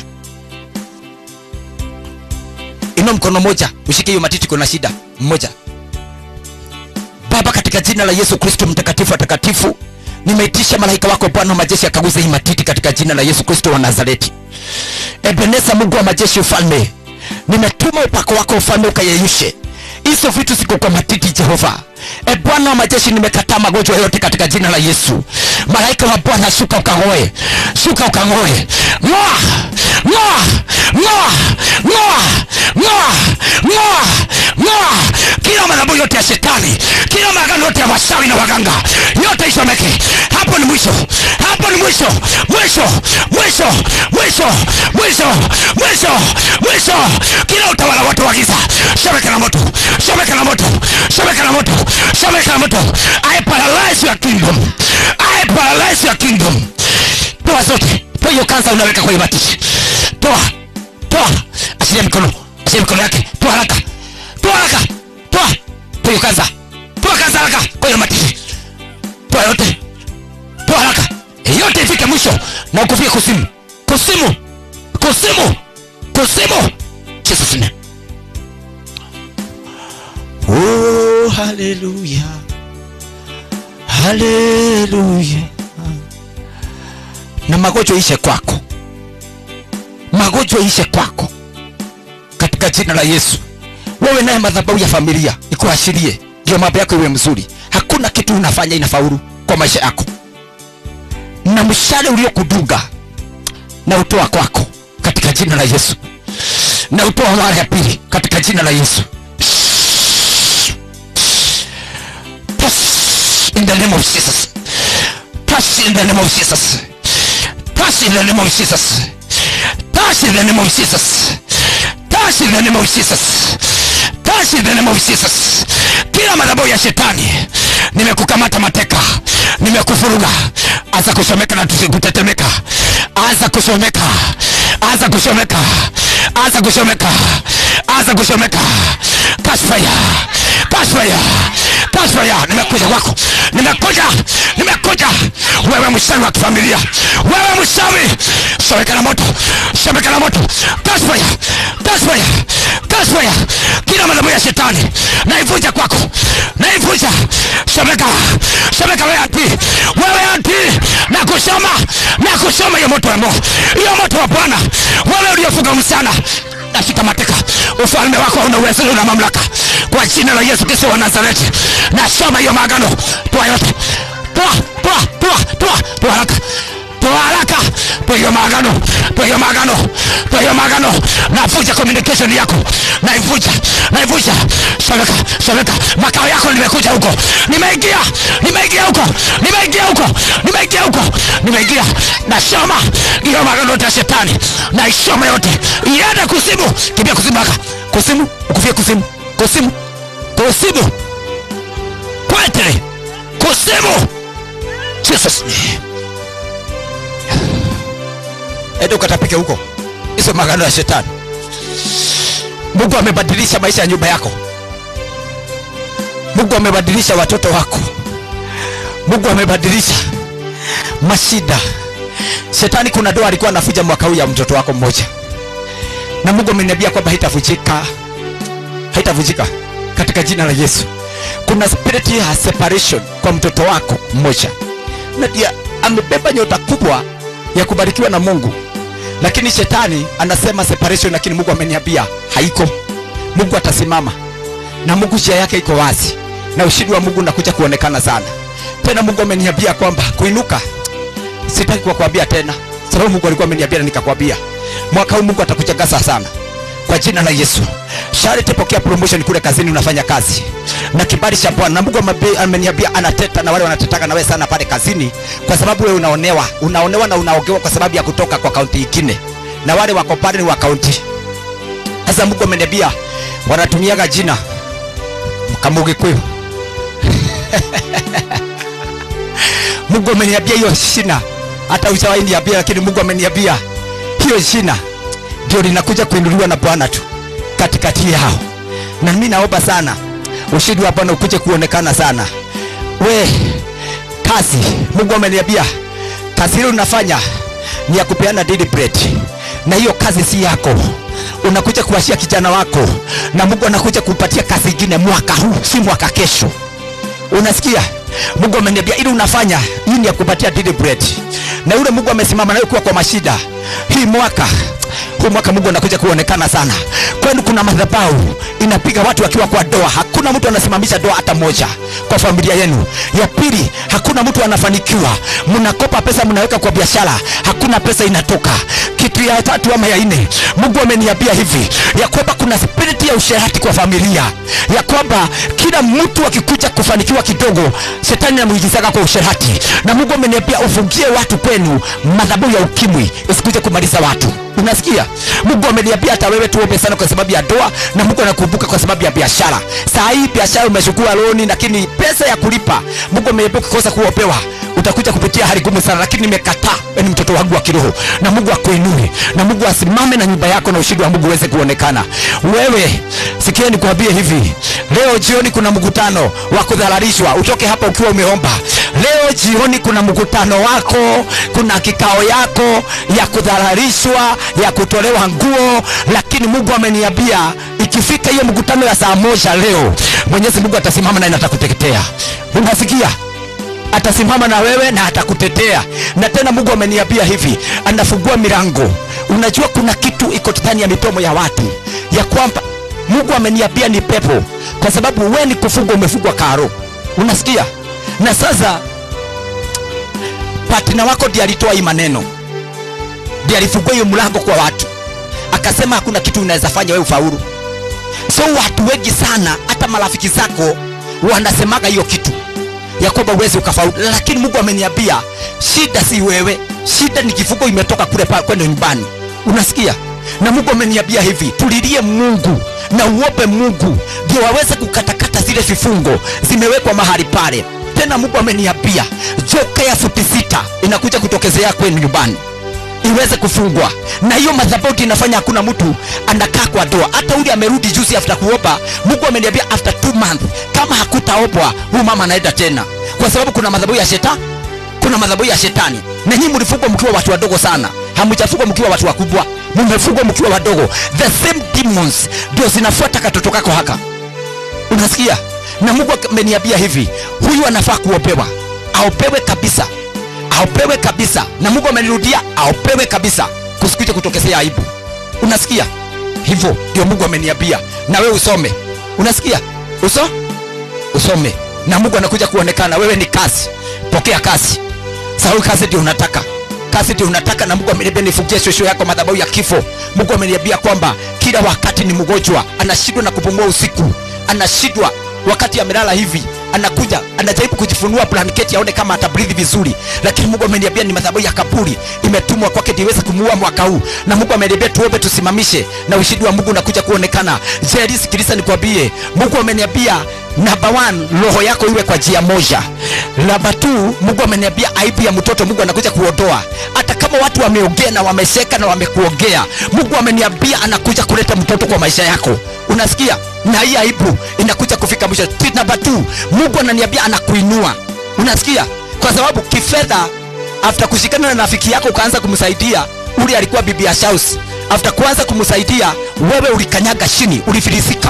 inua mkono moja ushike hiyo matiti kuna shida mmoja baba katika jina la yesu kristo mtakatifu watakatifu nimeitisha malaika wako bwana wa majeshi akaguza hii matiti katika jina la yesu kristo wa nazareti ebeneza mungu wa majeshi ufalme nimetuma upako wako ufalme ukayeyushe hizo vitu ziko kwa matiti jehova e bwana wa majeshi nimekataa magonjwa yote katika jina la yesu malaika wa bwana shuka ukangoe shuka ukangoe ngoa ngoa ngoa ngoa ngoa ngoa ngoa kila madhabahu yote ya shetani kila maagano yote ya washawi na waganga yote isomeke hapo ni mwisho hapo ni mwisho mwisho mwisho mwisho mwisho mwisho mwisho kila utawala wote wa giza shomeka na moto shomeka na moto shomeka na moto shomeka na moto i paralyze your kingdom i paralyze your kingdom toa zote toa hiyo kansa unaweka kwenye matiti toa toa achilia mikono achilia mikono yake toa haraka toa haraka toa toa hiyo kansa toa kansa haraka kwa hiyo matiti toa yote toa haraka yote ifike mwisho na ukufie kusimu kusimu kusimu kusimu jesus name oh haleluya haleluya na magonjwa ishe kwako magonjwa ishe kwako katika jina la yesu wewe naye madhabahu ya familia ikuashirie ndio mambo yako iwe mzuri hakuna kitu unafanya inafaulu kwa maisha yako na mshale uliokudunga na utoa kwako katika jina la yesu na utoa mara ya pili katika jina la yesu Pass in the name of jesus Pass in the name of jesus Pass in the name of jesus Pass in the name of jesus Pass in the name of jesus Pass in the name of jesus kila madhabahu ya shetani nimekukamata mateka nimekufuruga anza kushomeka na tusikutetemeka anza kushomeka anza kushomeka anza kushomeka anza kushomeka kasfaya kasfaya kasfaya nimekuja kwako nimekuja nimekuja wewe mshawi wa kifamilia wewe mshawi shomeka na moto shomeka na moto kasfaya kasfaya kasfaya kila madhabahu ya shetani naivunja kwako naivunja shomeka shomeka wewe ati wewe ati na kushoma na kushoma hiyo moto wa Mungu hiyo moto wa Bwana wewe uliofunga msana nashika mateka ufalme wako una uwezo na mamlaka kwa jina la Yesu Kristo wa Nazareti nasoma hiyo maagano toa yote toa toa toa toa toa haraka toa haraka toa hiyo maagano toa hiyo maagano toa hiyo maagano navunja communication yako naivunja naivunja shomeka shomeka makao yako nimekuja huko nimeingia nimeingia huko nimeingia huko nimeingia huko nimeingia nashoma hiyo maagano yote ya shetani naishoma yote iende kuzimu kimbia kuzimu haka kuzimu ukufie kuzimu kuzimu kuzimu kwetere kuzimu jesus name ende ukatapike huko hizo magano ya shetani mungu amebadilisha maisha ya nyumba yako mungu amebadilisha watoto wako mungu amebadilisha mashida shetani kuna doa alikuwa anafuja mwaka huu ya mtoto wako mmoja na mungu ameniambia kwamba haitavujika haitavujika katika jina la yesu kuna spirit ya separation kwa mtoto wako mmoja na dia amebeba nyota kubwa ya kubarikiwa na mungu lakini shetani anasema separation lakini mungu ameniambia haiko mungu atasimama na mungu njia yake iko wazi na ushindi wa mungu unakuja kuonekana sana tena mungu ameniambia kwamba kuinuka sitaki kuwakwambia tena sababu mungu alikuwa ameniambia na nikakwambia mwaka huu mungu atakuchangasa sana kwa jina la yesu sharti pokea promotion kule kazini unafanya kazi na kibali cha bwana na mungu amabe- ameniambia anateta na wale wanatetaka na wewe sana pale kazini kwa sababu wewe unaonewa unaonewa na unaogewa kwa sababu ya kutoka kwa kaunti ingine na wale wako pale ni wa kaunti sasa mungu ameniambia wanatumiaga jina kamugikuyu mungu ameniambia hiyo shina hata ushawahi niambia lakini mungu ameniambia hiyo shina ndio linakuja kuinuliwa na bwana tu katikati yao na mi naomba sana ushindi wa bwana ukuje kuonekana sana we kazi mungu ameniambia kazi ile unafanya ni ya kupeana daily bread na hiyo kazi si yako unakuja kuwashia kijana wako na mungu anakuja kupatia kazi ingine mwaka huu si mwaka kesho unasikia mungu ameniambia ili unafanya hii ni ya kupatia daily bread na yule mungu amesimama nawe kuwa kwa mashida hii mwaka huu mwaka mungu anakuja kuonekana sana kwenu kuna madhabahu inapiga watu wakiwa kwa doa hakuna mtu anasimamisha doa hata moja kwa familia yenu ya pili hakuna mtu anafanikiwa mnakopa pesa mnaweka kwa biashara hakuna pesa inatoka kitu ya tatu ama ya nne mungu ameniambia hivi ya kwamba kuna spiriti ya usherati kwa familia ya kwamba kila mtu akikuja kufanikiwa kidogo shetani anamuingizaga kwa usherati na mungu ameniambia ufungie watu kwenu madhabahu ya ukimwi isikuje kumaliza watu unasikia mungu ameniambia hata wewe tuombe sana kwa sababu ya doa na mungu anakumbuka kwa sababu ya biashara saa hii biashara umechukua loni lakini pesa ya kulipa mungu ameniambia ukikosa kuopewa utakuja kupitia hali ngumu sana lakini nimekataa wewe ni mtoto wangu wa kiroho na mungu akuinue na mungu asimame na nyumba yako na ushindi wa mungu uweze kuonekana wewe sikia nikuambie hivi leo jioni kuna mkutano wa kudhalalishwa utoke hapa ukiwa umeomba leo jioni kuna mkutano wako kuna kikao yako ya kudhalalishwa ya kutolewa nguo lakini mungu ameniambia ikifika hiyo mkutano ya saa moja leo mwenyezi mungu atasimama naye na atakuteketea unasikia atasimama na wewe na atakutetea na tena mungu ameniambia hivi anafungua milango unajua kuna kitu iko ndani ya midomo ya watu ya kwamba mungu ameniambia ni pepo kwa sababu we ni kufugwa umefugwa karo unasikia na sasa patina wako ndiye alitoa hii maneno ndiye alifungua hiyo mlango kwa watu akasema hakuna kitu unaweza fanya wewe ufaulu so watu wengi sana hata marafiki zako wanasemaga hiyo kitu ya kwamba uwezi ukafaulu lakini mungu ameniambia shida si wewe shida ni kifungo imetoka kule pa- kwenda nyumbani unasikia na mungu ameniambia hivi tulilie mungu na uombe mungu ndio waweze kukatakata zile vifungo zimewekwa mahali pale tena mungu ameniambia joka ya futi sita inakuja kutokezea kwenu nyumbani iweze kufungwa na hiyo madhabauti inafanya hakuna mtu anakaa kwa doa hata ule amerudi juzi after kuomba mungu ameniambia after two month kama hakutaombwa huyu mama anaenda tena kwa sababu kuna madhabahu ya shetani kuna madhabahu ya shetani na nyinyi mlifungwa mkiwa watu wadogo sana hamjafungwa mkiwa watu wakubwa mmefungwa mkiwa wadogo the same demons ndio zinafuata katoto kako haka unasikia na mungu ameniambia hivi huyu anafaa kuopewa aopewe kabisa aopewe kabisa na mungu amenirudia aopewe kabisa kusikuje kutokezea aibu unasikia hivyo ndio mungu ameniambia na wewe usome unasikia uso usome na mungu anakuja kuonekana wewe ni kazi pokea kazi sababu kazi ndio unataka kazi ndio unataka na mungu ameniambia nifugie shosho yako madhabahu ya kifo mungu ameniambia kwamba kila wakati ni mgonjwa anashindwa na kupumua usiku anashindwa wakati amelala hivi anakuja anajaribu kujifunua blanketi aone kama atabrithi vizuri lakini mungu ameniambia ni madhabahu ya kaburi imetumwa kwake ndiweze kumuua mwaka huu na mungu ameniambia tuombe tusimamishe na ushindi wa mungu unakuja kuonekana jeri sikiliza nikwambie mungu ameniambia namba one roho yako iwe kwa njia moja namba two mungu ameniambia aibu ya mtoto mungu anakuja kuondoa hata kama watu wameongea na wamesheka na wamekuongea mungu ameniambia anakuja kuleta mtoto kwa maisha yako unasikia na hii aibu inakuja kufika mwisho Tweet namba two mungu ananiambia anakuinua unasikia kwa sababu kifedha after kushikana na rafiki yako ukaanza kumsaidia ule alikuwa bibi ya shaus after kuanza kumsaidia wewe ulikanyaga chini ulifilisika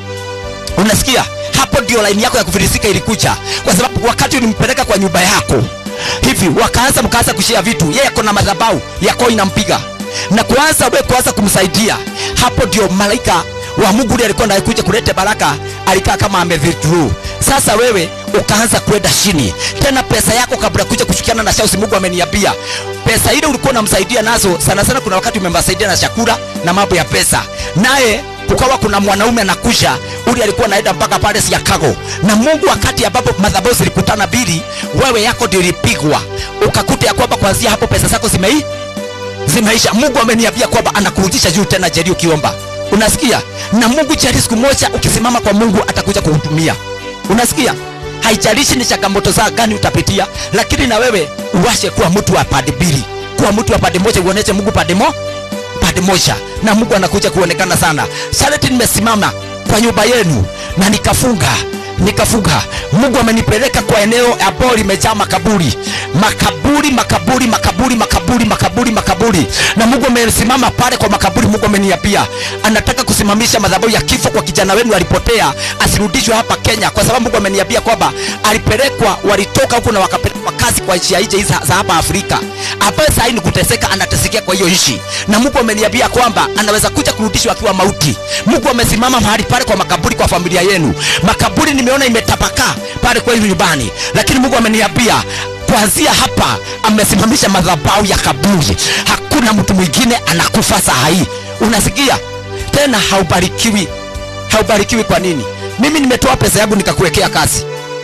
unasikia hapo ndio laini yako ya kufilisika ilikuja kwa sababu wakati ulimpeleka kwa nyumba yako hivi wakaanza mkaanza kushia vitu yeye ako na madhabau yako inampiga na kuanza wewe kuanza kumsaidia hapo ndio malaika wa mungu ule alikuwa anakuja kuleta baraka alikaa kama amewithdraw sasa wewe ukaanza kwenda chini tena pesa yako kabla kuja kushikiana na shausi mungu ameniambia pesa ile ulikuwa unamsaidia nazo sana sana kuna wakati umemsaidia na chakula na mambo ya pesa naye kukawa kuna mwanaume anakuja uli alikuwa anaenda mpaka pale Chicago na Mungu wakati ambapo madhabahu zilikutana mbili wewe yako ndio ilipigwa ukakuta ya kwamba kuanzia hapo pesa zako zimei zimeisha Mungu ameniambia kwamba anakurudisha juu tena jeri ukiomba unasikia na Mungu jeri siku moja ukisimama kwa Mungu atakuja kuhutumia unasikia haijalishi ni changamoto za gani utapitia lakini na wewe uwashe kuwa mtu wa pande mbili kuwa mtu wa pande moja uoneshe Mungu pande mo pande moja na Mungu anakuja kuonekana sana. Shareti nimesimama kwa nyumba yenu na nikafunga nikafunga. Mungu amenipeleka kwa eneo ambalo limejaa makaburi, makaburi, makaburi, makaburi, makaburi, makaburi, makaburi, na Mungu amesimama pale kwa makaburi. Mungu ameniambia anataka kusimamisha madhabahu ya kifo kwa kijana wenu alipotea, asirudishwe hapa Kenya, kwa sababu Mungu ameniambia kwamba alipelekwa, walitoka huku na wakapelekwa kazi kwa nchi ya nje hizi za hapa Afrika, ambaye sasa ni kuteseka, anatesekea kwa hiyo nchi, na Mungu ameniambia kwamba anaweza kuja kurudishwa akiwa mauti. Mungu amesimama mahali pale kwa makaburi kwa familia yenu. Makaburi nimeona imetapakaa pale kwenu nyumbani, lakini Mungu ameniambia kuanzia hapa amesimamisha madhabahu ya kaburi. Hakuna mtu mwingine anakufa saa hii, unasikia tena? Haubarikiwi, haubarikiwi. Kwa nini? Mimi nimetoa pesa yangu nikakuwekea kazi,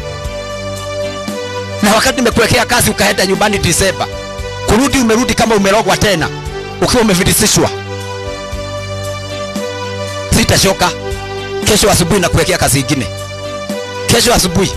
na wakati nimekuwekea kazi ukaenda nyumbani Disemba, kurudi umerudi kama umerogwa tena, ukiwa umefilisishwa. Sitashoka kesho asubuhi na kuwekea kazi ingine, kesho asubuhi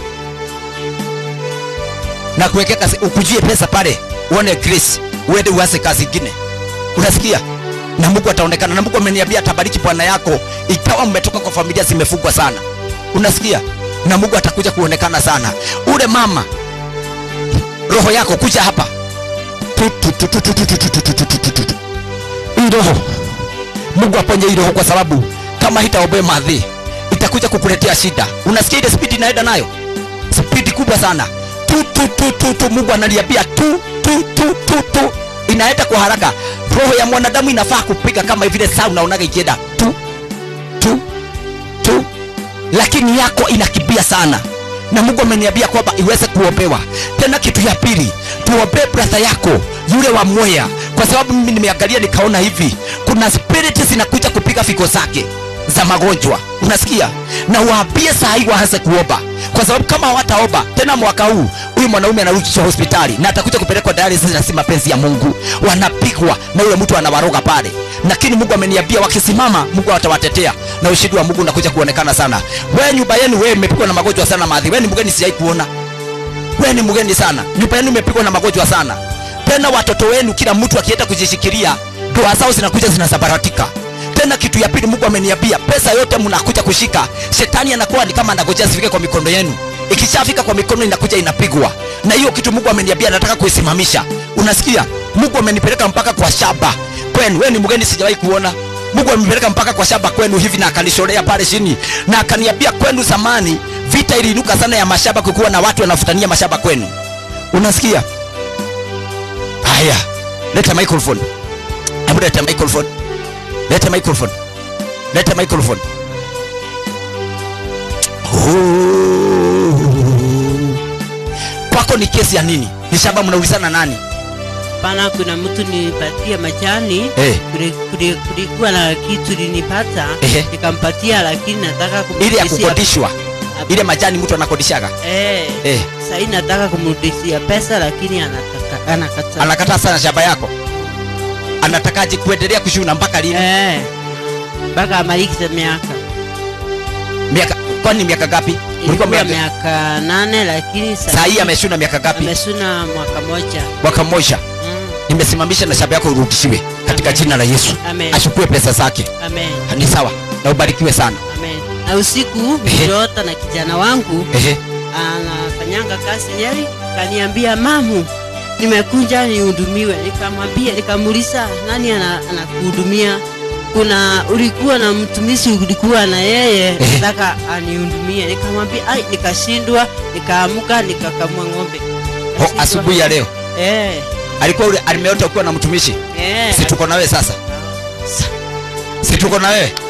na kuwekea kazi, ukujie pesa pale, uone grace, uende uanze kazi ingine. Unasikia? Na Mungu ataonekana, na Mungu ameniambia atabariki bwana yako, ikawa mmetoka kwa familia zimefungwa sana. Unasikia? Na Mungu atakuja kuonekana sana. Ule mama, roho yako kuja hapa Tu, tu, tu, tu, tu, tu, tu, tu, tu, tu, tu, tu, tu, tu. hii roho Mungu aponye hii roho, kwa sababu kama hitaombea madhi itakuja kukuletea shida. Unasikia ile spidi inaenda nayo, spidi kubwa sana tu, tu, tu, tu, tu. Mungu analiambia tu, tu, tu, tu, tu, inaenda kwa haraka. roho ya mwanadamu inafaa kupiga kama vile saa unaonaga ikienda tu tu tu lakini yako inakimbia sana na mungu ameniambia kwamba iweze kuombewa tena kitu ya pili tuombee bratha yako yule wa mwea kwa sababu mimi nimeangalia nikaona hivi kuna spiriti zinakuja kupiga fiko zake za magonjwa unasikia na waambie saa hii waanze kuomba kwa sababu kama hawataomba tena mwaka huu huyu mwanaume anarudishwa hospitali na atakuja kupelekwa dialysis na si mapenzi ya mungu wanapigwa na yule mtu anawaroga pale lakini mungu ameniambia wakisimama mungu atawatetea na ushindi wa mungu unakuja kuonekana sana we nyumba yenu wewe imepigwa na magonjwa sana madhi we ni mgeni sijai kuona we ni mgeni sana nyumba yenu imepigwa na magonjwa sana tena watoto wenu kila mtu akienda kujishikilia ndoa zao zinakuja zinasabaratika tena kitu ya pili mungu ameniambia pesa yote mnakuja kushika shetani anakuwa ni kama anagojea zifike kwa mikono yenu ikishafika kwa mikono inakuja inapigwa na hiyo kitu mungu ameniambia anataka kuisimamisha unasikia mungu amenipeleka mpaka kwa shamba kwenu we ni mgeni sijawahi kuona mungu amenipeleka mpaka kwa shamba kwenu hivi na akanishorea pale chini na akaniambia kwenu zamani vita iliinuka sana ya mashamba kukuwa na watu wanafutania mashamba kwenu unasikia haya leta microphone hebu leta microphone leta microphone leta microphone Oh. kwako ni kesi ya nini ni shamba mnaulizana nani pana kuna mtu nipatia majani Eh. kuli- kuli- kulikuwa na kitu linipata Ehe. nikampatia lakini nataka ile ya kumrudishia- kukodishwa ile majani mtu anakodishaga eh, eh. sahii nataka kumrudishia pesa lakini anataka anakataa anakataa sana shamba yako anatakaje kuendelea kushuna mpaka lini eh, mpaka amalikize miaka miaka kwani miaka gapi ulikuwa ilikuwa miaka miaka nane lakini saa hii ameshuna miaka gapi amesuna mwaka moja mwaka mmoja mm. nimesimamisha na shamba yako urudishiwe katika Amen. jina la yesu Amen. achukue pesa zake amen ni sawa na ubarikiwe sana amen na usiku Ehe. niliota na kijana wangu Ehe. anafanyanga kazi Nyeri, kaniambia mamu, nimekuja nihudumiwe. Nikamwambia, nikamuuliza nani ana- anakuhudumia? Kuna ulikuwa na mtumishi ulikuwa na yeye Ehe. nataka anihudumie. Nikamwambia ai, nikashindwa, nikaamuka nikakamua ng'ombe. Ho, Nikashindwa. asubuhi ya leo eh, alikuwa ule- alimeota ukiwa na mtumishi eh, si tuko na wewe sasa si tuko na wewe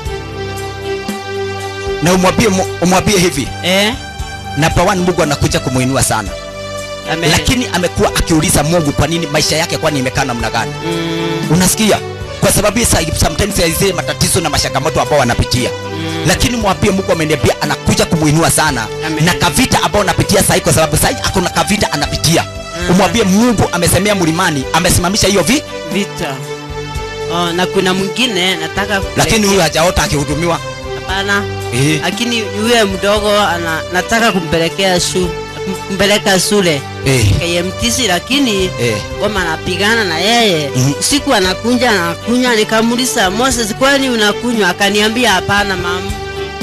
na umwambie mu- umwambie hivi eh, namba one mungu anakuja kumuinua sana amen. lakini amekuwa akiuliza mungu kwa nini maisha yake kwani imekaa namna gani mm, unasikia kwa sababu yeye sa- sometimes ya zile matatizo na mashakamoto ambao wanapitia mm, lakini mwambie mungu ameniambia anakuja kumuinua sana Amen. na kavita ambao anapitia sahii kwa sababu sahii akona kavita anapitia Mhm. umwambie mungu amesemea mlimani amesimamisha hiyo vi vita oh, na kuna mwingine nataka lakini huyu hajaota akihudumiwa hapana eh. lakini yule mdogo ana, nataka kumpelekea shu kumpeleka shule Eh. KMTC lakini Eh. kama anapigana na yeye Mhm. usiku anakunja anakunywa nikamuuliza Moses kwani unakunywa akaniambia hapana mama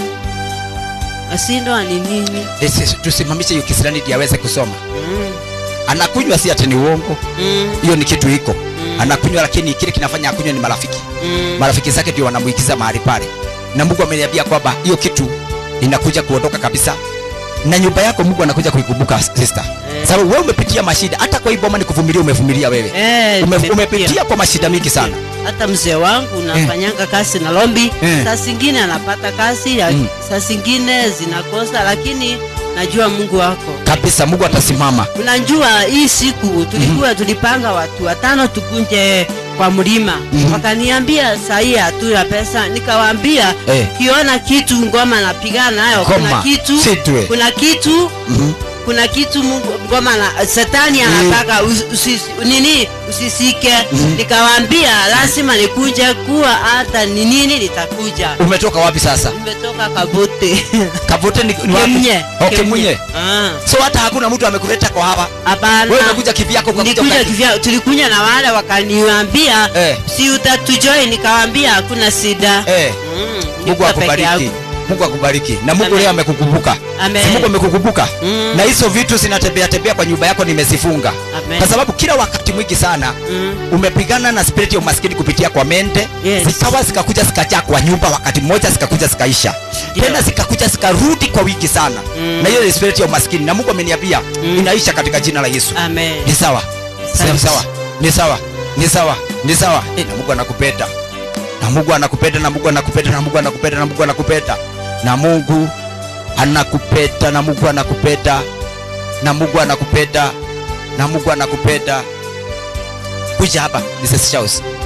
asindwa ni nini Esi- tusimamishe hiyo kisirani ili aweze kusoma mm. anakunywa si ati ni uongo Mm. hiyo ni kitu iko Mm. anakunywa lakini kile kinafanya akunywa ni marafiki Mm. marafiki zake ndio wanamuigiza mahali pale na mungu ameniambia kwamba hiyo kitu inakuja kuondoka kabisa na nyumba yako mungu anakuja kuikumbuka sister Eh. sababu wewe umepitia mashida hata kwa hii boma ni kuvumilia umevumilia wewe Eh, Ume, nimepitia. umepitia kwa mashida mingi sana hata mzee wangu nafanyanga kazi na lombi Eh. saa zingine anapata kazi ya- Mm. saa zingine zinakosa lakini najua mungu wako kabisa mungu atasimama unajua hii siku tulikuwa tulipanga watu watano tukunje kwa mlima Mhm. wakaniambia sahii hatuna pesa nikawaambia Eh. kiona kitu ngoma napigana nayo kuna Ngoma, kitu sitwe. kuna kitu Mhm. kuna kitu mungu ngoma na satani anataka usi, usi, nini usisike Mhm. nikawaambia lazima nikuje kuwa hata ni nini nitakuja umetoka wapi sasa nimetoka kabote kavute ni, ni wapi? Kemnye. Oh, Kemnye. Ah, so hata hakuna mtu amekuleta kwa hapa hapana wewe umekuja kivyako ukakuja nilikuja uka- kivya tulikunya na wale wakaniambia Eh. si utatujoi nikawambia hakuna shida eh. Mm, mungu nilikuwa peke akubariki yangu. mungu akubariki na mungu Amen. leo amekukumbuka Amen. si mungu amekukumbuka Mm. na hizo vitu zinatembea tembea kwa nyumba yako nimezifunga Amen. kwa sababu kila wakati mwingi sana Mm. umepigana na spirit ya umaskini kupitia kwa mente Yes. zikawa zikakuja zikajaa kwa nyumba wakati mmoja zikakuja zikaisha Ndio. tena zikakuja zikarudi kwa wingi sana Mm. na hiyo ni spirit ya umaskini na mungu ameniambia Mm. inaisha katika jina la yesu Amen. ni sawa Asante. ni sawa ni sawa ni sawa ni sawa eh, na mungu anakupeta na mungu anakupeta na mungu anakupeta na mungu anakupeta na mungu anakupeta na mungu anakupeta na mungu anakupeta na mungu anakupeta na mungu anakupeta kuja hapa Mrs. Charles